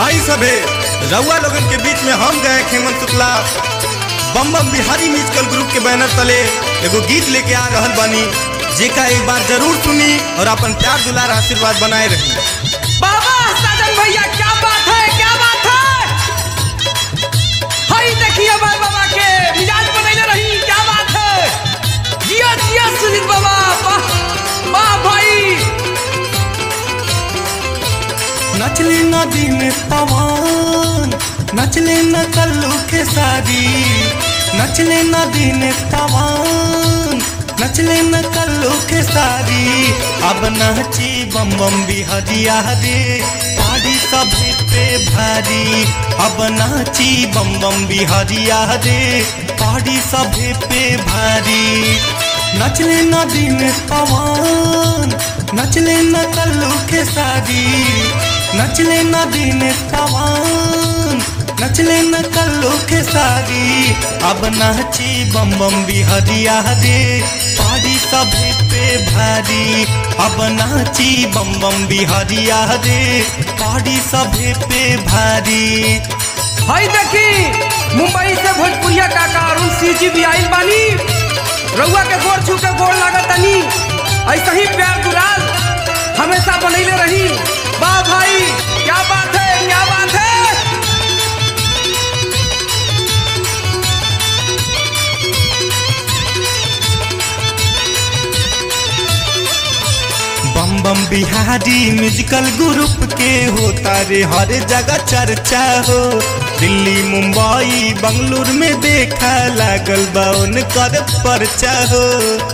आई सभे रउआ लोगन के बीच में हम गए हेमंत शुक्ला बम बम बिहारी म्यूजिकल ग्रुप के बैनर तले एगो गीत लेके आ रहल बानी जेका एक बार जरूर सुनी और अपन प्यार दुलार आशीर्वाद बनाए रही बाबा साजन भैया क्या बात है क्या बात है हई देखिए भाई बाबा के मिजाज बनैले रही क्या बात है जिया जिया सुनील बाबा वाह वाह भाई नचले नदी में पवन नचले न कल्लू के सारी नचले नदी में पवन नचले न कल्लू के सारी अब नाची बम बम बिहरिया रे पारी सभे पे भारी अब नाची बम बम बिहरिया रे पारी सभे पे भारी नचले नदी में पवन नचले न कल्लू के सारी नचले नदी में पवन नचले न कल्लू के सारी अब नाची बम बम बिहरिया रे पारी सभे पे भारी अब नाची बम बम बिहरिया रे पारी सभे पे भारी हई देखी मुंबई से भोजपुरिया काका अरुण सिंह जी भी आइल बानी रउआ के गोर छू के गोर लागत तनी ऐसा ही प्यार दुलाल हमेशा बनैले रही वाह भाई क्या बात है क्या बात है बम बम बिहारी म्यूजिकल ग्रुप के होता रे हर जगह चर्चा हो दिल्ली मुंबई बंगलुरु में देखा लागल बा उनकर परचा हो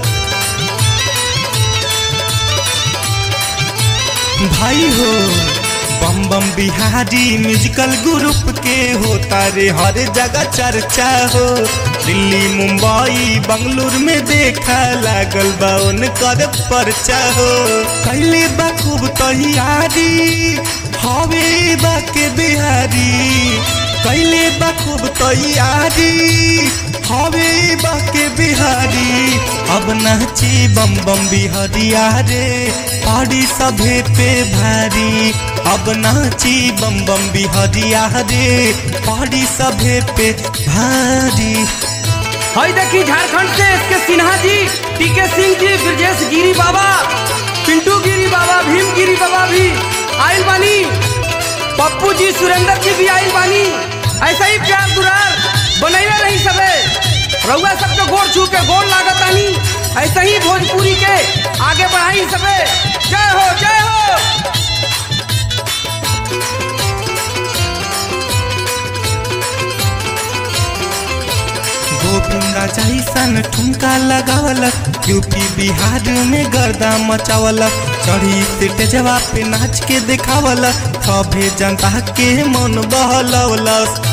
भाई हो बम बम बिहारी म्यूजिकल ग्रुप के होता रे हर जगह चर्चा हो दिल्ली मुंबई बंगलुरु में देखा लागल बा उनकर परचा हो कैले बा खूब तैयारी हवे बा के बिहारी कैले बा खूब तैयारी हवे बा के बिहारी अब नाची बम बम बिहारिया रे पारी सभे पे भारी अब नाची बम बम बिहारिया रे पारी सभे पे भारी हई देखी झारखंड से इसके सिन्हा जी टीके सिंह जी ब्रजेश गिरी बाबा पिंटू गिरी बाबा भीम गिरी बाबा भी आइल बानी पप्पू जी सुरेंद्र जी भी आइल बानी ऐसा ही प्यार दुरार बनैले रही सबे रउआ सबके गोर छू के गोर लागत आनी ऐसा ही भोजपुरी के आगे बढ़ाई सबे जय हो जय हो गोविंदा जैसन ठुमका लगावल यूपी बिहार में गर्दा मचावल चढ़ी से जवा पे नाच के देखावल सभे जनता के मन बहलवल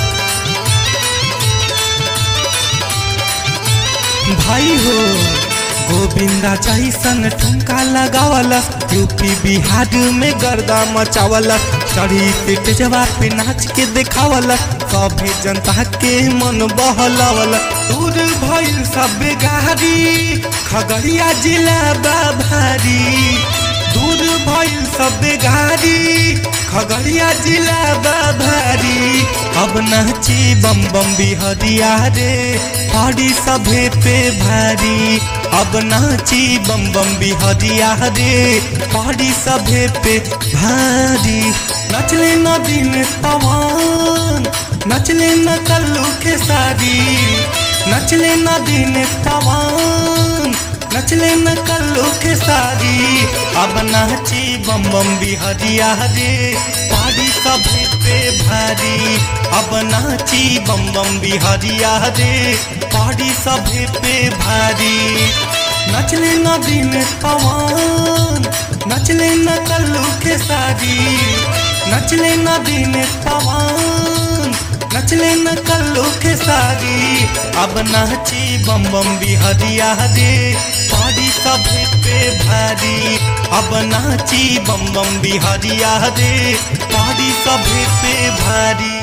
भाई हो गोविंदा जैसन ठुमका लगावल यूपी बिहार में गर्दा मचावल चढ़ी से जवा पे नाच के देखावल सभे जनता के मन बहलवल दूर भइल सब गाड़ी खगड़िया जिला बा भारी दूर भइल सब गाड़ी खगड़िया जिला बा भारी अब नाची बम बम बिहरिया रे पारी सभे पे भारी अब नाची बम बम बिहरिया रे पारी सभे पे भारी नचले नदी में पवन नचले न कल्लू के सारी नचले नदी में पवन नचले न कल्लू के सारी अब नाची बम बम बिहरिया रे पारी सभे पे भारी अब नाची बम बम बिहरिया रे पारी सभे पे भारी नचले नदी में पवन नचले न कल्लू के सारी नचले नदी में पवन नचले न कल्लू के सारी अब नाची बम बम बिहरिया रे पारी सभे पे भारी अब नाची बम बम बिहरिया रे पारी सभे पे भारी